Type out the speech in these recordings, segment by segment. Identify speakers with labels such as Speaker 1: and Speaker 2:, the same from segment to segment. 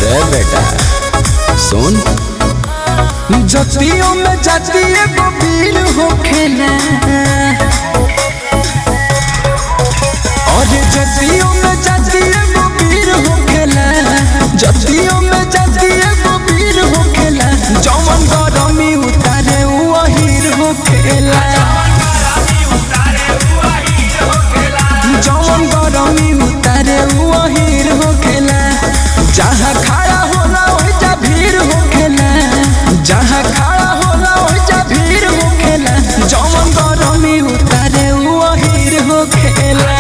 Speaker 1: ए बेटा सुन
Speaker 2: जतियों में जाती एगो वीर होखेला और जतियों में जाती एगो वीर होखेला जतियों में जाती एगो वीर होखेला जौवन गरमी उतारे उ अहीर होखेला जौवन गरमी उतारे उ अहीर होखेला जहाँ खड़ा होला ओइजा भीड़ होखेला जहाँ खड़ा होला ओइजा भीड़ होखेला जौवन गरमी उतारे उ अहीर होखेला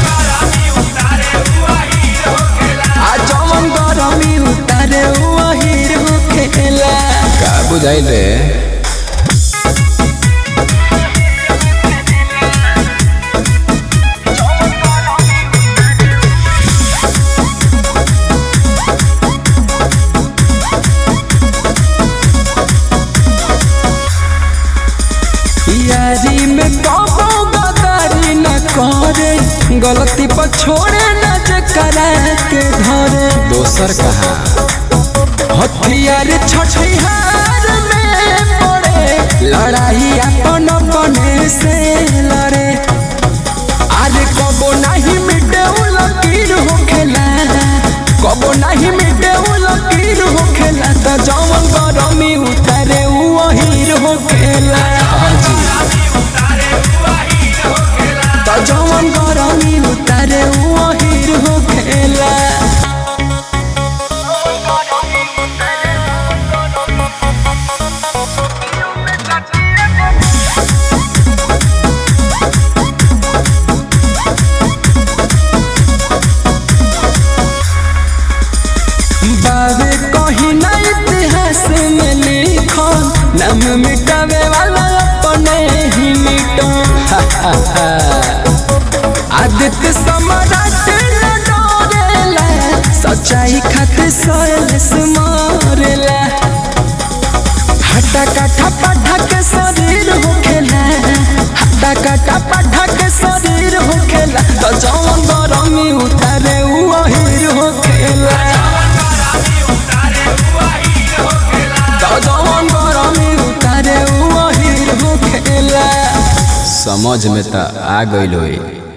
Speaker 2: आ जौवन गरमी उतारे उ अहीर होखेला
Speaker 1: का बुझाइल रे
Speaker 2: यारी में कबो गदारी न करे गलती पर छोड़े न जे करा के धरे
Speaker 1: दोसर कहा
Speaker 2: हथियार छठिहार में पड़े लड़ाई अपन अपने से लड़े अरे कबो नहीं मिटे उ लकीर होखेला कबो नहीं मिटे उ लकीर होखेला त जवन गरमी उतारे उ अहीर होखेला त जवन गरमी उतारे उ अहीर होखेला बाबे कहीं ना इतिहास में लिखल नाम मिटावे वाला अपने ही मिटल आदित्य सम्राट न डरेला सच्चाई खातिर सोयस मारेला हटा काठा पाठा के शरीर होखेला हटा काठा पाठा के शरीर होखेला तो जौन गरमी उतारे उ अहीर होखेला तो जौन गरमी उतारे उ अहीर होखेला
Speaker 1: समझ में त आ गइल होई